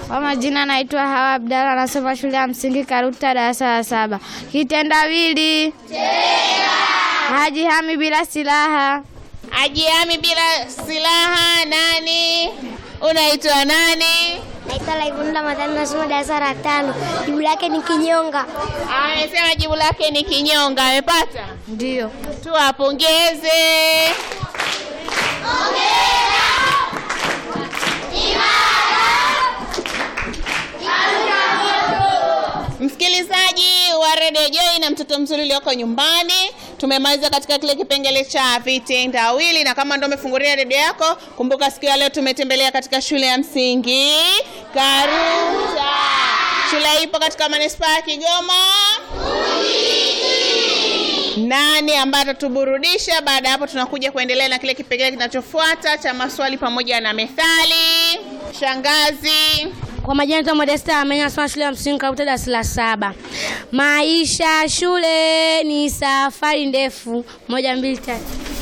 Kwa majina naitwa Hawa Abdalla, nasoma shule ya msingi Karuta, darasa la saba. Kitendawili Haji hami bila silaha. Ajihami bila silaha. Nani? Unaitwa nani? Naitwa Laivunda Madhani, nasoma darasa la tano. Jibu lake ni kinyonga. Amesema jibu lake ni kinyonga. Amepata? Ndiyo. Tuwapongeze. Msikilizaji wa Radio Joy na mtoto mzuri ulioko nyumbani, tumemaliza katika kile kipengele cha vitendawili, na kama ndo umefungulia redio yako, kumbuka siku ya leo tumetembelea katika shule ya msingi Karuta. Shule hii ipo katika manispaa ya Kigoma. Nani ambaye atatuburudisha? Baada ya hapo, tunakuja kuendelea na kile kipengele kinachofuata cha maswali pamoja na methali. Shangazi. Kwa majina naitwa Modesta Amenya, nasoma shule ya msingi Karuta darasa la saba. Maisha shule ni safari ndefu. Moja, mbili, tatu.